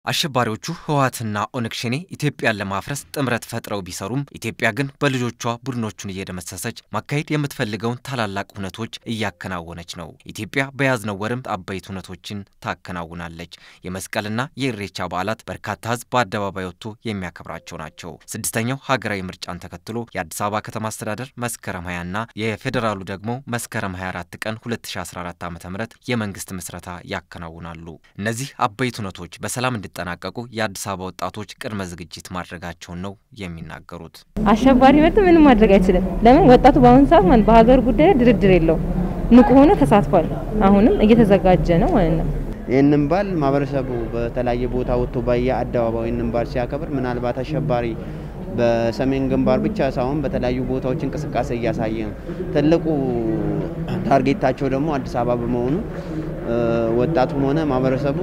አሸባሪዎቹ ህወሓትና ኦነግ ሸኔ ኢትዮጵያን ለማፍረስ ጥምረት ፈጥረው ቢሰሩም ኢትዮጵያ ግን በልጆቿ ቡድኖቹን እየደመሰሰች ማካሄድ የምትፈልገውን ታላላቅ ሁነቶች እያከናወነች ነው። ኢትዮጵያ በያዝነው ወርም አበይት ሁነቶችን ታከናውናለች። የመስቀልና የኢሬቻ በዓላት በርካታ ህዝብ በአደባባይ ወጥቶ የሚያከብራቸው ናቸው። ስድስተኛው ሀገራዊ ምርጫን ተከትሎ የአዲስ አበባ ከተማ አስተዳደር መስከረም 20ና የፌዴራሉ ደግሞ መስከረም 24 ቀን 2014 ዓ ም የመንግስት ምስረታ ያከናውናሉ። እነዚህ አበይት ሁነቶች በሰላም እንዲጠናቀቁ የአዲስ አበባ ወጣቶች ቅድመ ዝግጅት ማድረጋቸውን ነው የሚናገሩት። አሸባሪ መጥ ምንም ማድረግ አይችልም። ለምን ወጣቱ በአሁኑ ሰዓት ማለት በሀገር ጉዳይ ላይ ድርድር የለው ንቁ ሆኖ ተሳትፏል። አሁንም እየተዘጋጀ ነው ማለት ነው። ይህንን በዓል ማህበረሰቡ በተለያየ ቦታ ወጥቶ በየአደባባዩ ይህንን በዓል ሲያከብር ምናልባት አሸባሪ በሰሜን ግንባር ብቻ ሳይሆን በተለያዩ ቦታዎች እንቅስቃሴ እያሳየ ነው። ትልቁ ታርጌታቸው ደግሞ አዲስ አበባ በመሆኑ ወጣቱም ሆነ ማህበረሰቡ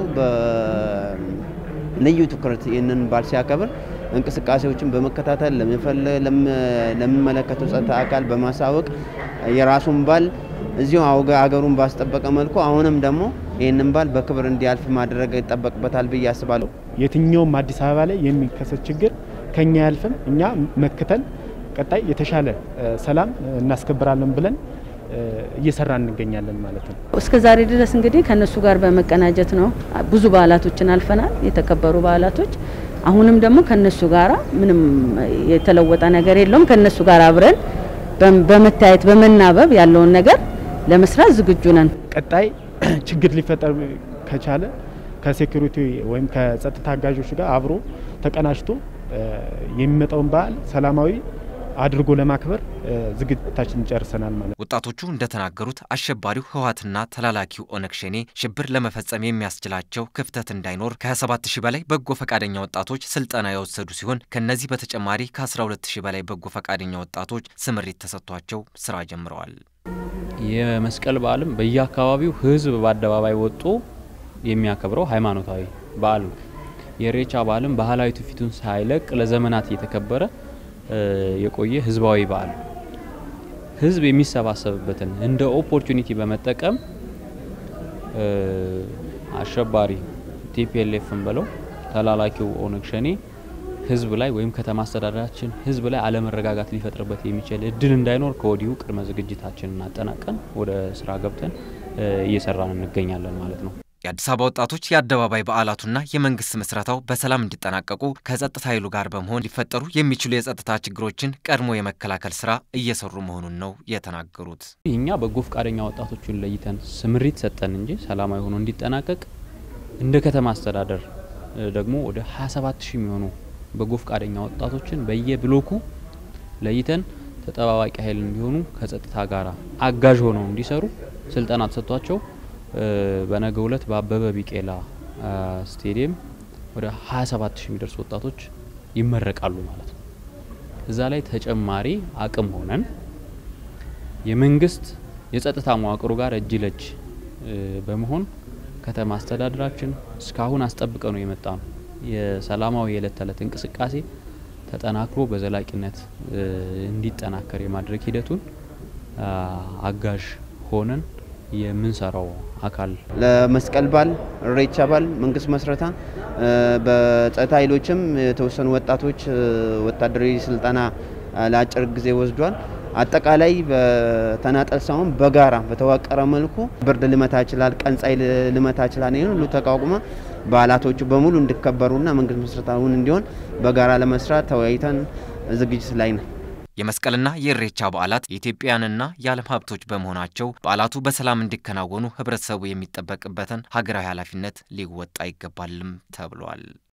በልዩ ትኩረት ይህንን በዓል ሲያከብር እንቅስቃሴዎችን በመከታተል ለሚመለከተው ጸጥታ አካል በማሳወቅ የራሱን በዓል እዚሁ አገሩን ባስጠበቀ መልኩ አሁንም ደግሞ ይህንን በዓል በክብር እንዲያልፍ ማድረግ ይጠበቅበታል ብዬ አስባለሁ። የትኛውም አዲስ አበባ ላይ የሚከሰት ችግር ከኛ ያልፍም እኛ መክተን ቀጣይ የተሻለ ሰላም እናስከብራለን ብለን እየሰራ እንገኛለን ማለት ነው። እስከ ዛሬ ድረስ እንግዲህ ከነሱ ጋር በመቀናጀት ነው ብዙ በዓላቶችን አልፈናል፣ የተከበሩ በዓላቶች። አሁንም ደግሞ ከነሱ ጋራ ምንም የተለወጠ ነገር የለውም። ከነሱ ጋር አብረን በመታየት በመናበብ ያለውን ነገር ለመስራት ዝግጁ ነን። ቀጣይ ችግር ሊፈጠር ከቻለ ከሴኩሪቲ ወይም ከጸጥታ አጋዦች ጋር አብሮ ተቀናጅቶ የሚመጣውን በዓል ሰላማዊ አድርጎ ለማክበር ዝግጅታችን ጨርሰናል ማለት ነው። ወጣቶቹ እንደተናገሩት አሸባሪው ህወሓትና ተላላኪው ኦነግ ሸኔ ሽብር ለመፈጸም የሚያስችላቸው ክፍተት እንዳይኖር ከ27 ሺህ በላይ በጎ ፈቃደኛ ወጣቶች ስልጠና የወሰዱ ሲሆን ከነዚህ በተጨማሪ ከ12 ሺህ በላይ በጎ ፈቃደኛ ወጣቶች ስምሪት ተሰጥቷቸው ስራ ጀምረዋል። የመስቀል በዓልም በየአካባቢው ህዝብ በአደባባይ ወጥቶ የሚያከብረው ሃይማኖታዊ በዓል ነው። የኢሬቻ በዓልም ባህላዊ ትውፊቱን ሳይለቅ ለዘመናት እየተከበረ የቆየ ህዝባዊ በዓል ህዝብ የሚሰባሰብበትን እንደ ኦፖርቹኒቲ በመጠቀም አሸባሪ ቲፒኤልኤፍን ብለው ተላላኪው ኦነግ ሸኔ ህዝብ ላይ ወይም ከተማ አስተዳደራችን ህዝብ ላይ አለመረጋጋት ሊፈጥርበት የሚችል እድል እንዳይኖር ከወዲሁ ቅድመ ዝግጅታችንን አጠናቀን ወደ ስራ ገብተን እየሰራን እንገኛለን ማለት ነው። የአዲስ አበባ ወጣቶች የአደባባይ በዓላቱና የመንግስት ምስረታው በሰላም እንዲጠናቀቁ ከጸጥታ ኃይሉ ጋር በመሆን ሊፈጠሩ የሚችሉ የጸጥታ ችግሮችን ቀድሞ የመከላከል ስራ እየሰሩ መሆኑን ነው የተናገሩት። እኛ በጎ ፈቃደኛ ወጣቶችን ለይተን ስምሪት ሰጠን እንጂ ሰላማዊ ሆኖ እንዲጠናቀቅ እንደ ከተማ አስተዳደር ደግሞ ወደ 27 ሺህ የሚሆኑ በጎ ፈቃደኛ ወጣቶችን በየብሎኩ ለይተን ተጠባባቂ ኃይል እንዲሆኑ ከጸጥታ ጋር አጋዥ ሆነው እንዲሰሩ ስልጠና ተሰጥቷቸው በነገው ዕለት በአበበ ቢቄላ ስቴዲየም ወደ 27 ሺህ የሚደርሱ ወጣቶች ይመረቃሉ ማለት ነው። እዛ ላይ ተጨማሪ አቅም ሆነን የመንግስት የጸጥታ መዋቅሩ ጋር እጅ ለእጅ በመሆን ከተማ አስተዳደራችን እስካሁን አስጠብቀ ነው የመጣ ነው የሰላማዊ የዕለት ተዕለት እንቅስቃሴ ተጠናክሮ በዘላቂነት እንዲጠናከር የማድረግ ሂደቱን አጋዥ ሆነን የምንሰራው አካል ለመስቀል በዓል ኢሬቻ በዓል መንግስት መስረታ በጸጥታ ኃይሎችም የተወሰኑ ወጣቶች ወታደራዊ ስልጠና ለአጭር ጊዜ ወስዷል። አጠቃላይ በተናጠል ሳይሆን በጋራ በተዋቀረ መልኩ ብርድ ልመታ ይችላል፣ ቀን ፀሐይ ልመታ ይችላል። ይህን ሁሉ ተቋቁመ በዓላቶቹ በሙሉ እንዲከበሩና መንግስት መስረታውን እንዲሆን በጋራ ለመስራት ተወያይተን ዝግጅት ላይ ነን። የመስቀልና የኢሬቻ በዓላት የኢትዮጵያውያንና የዓለም ሀብቶች በመሆናቸው በዓላቱ በሰላም እንዲከናወኑ ህብረተሰቡ የሚጠበቅበትን ሀገራዊ ኃላፊነት ሊወጣ ይገባልም ተብሏል።